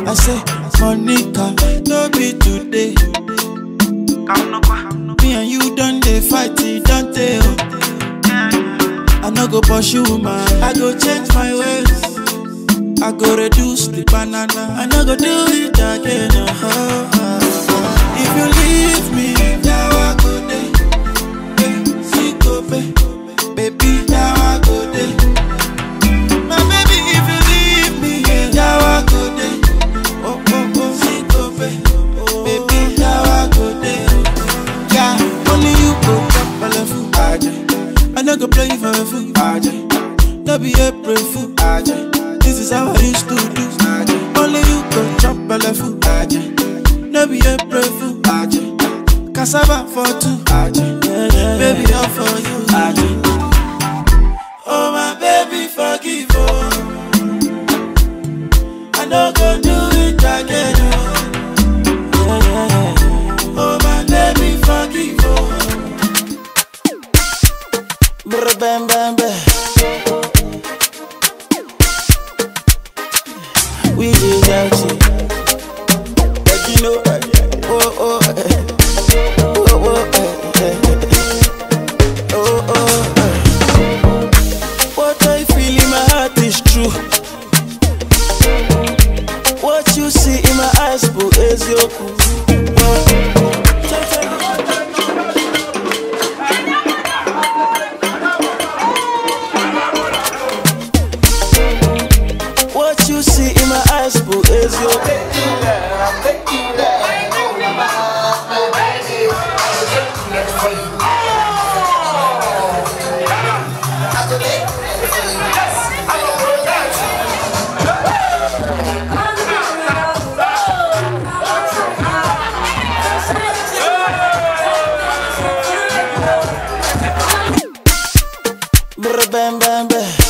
I say, Monica, no be today. Me and you done they fight, it don't they? Oh. I no go pursue man, I go change my ways. I go reduce the banana, I no go do it again. Oh, oh, oh. If you leave me, now I go day. Hey, see go pay. Baby, now I go day. My baby, if you leave me, yeah, now I go day. Oh, oh, oh, see go pay. Baby, now I go day. Yeah, only you go chop belle full. I no go play you for a fool. No be April fool. This is how I used to do. Only you go chop belle full. No be April fool. Cassava for two. Baby, all for you. Oh my baby, forgive oh. I no go do it again. Oh, oh my baby, forgive oh. Brr, bam, bam, bam. We did out it. But you know, oh, oh, eh. oh, oh, eh, eh. oh, oh, eh. What I feel in my heart is true. What you see in my eyes, boo, is your cool. What you see in my eyes, boo, is your Brr, bam, bam, bam.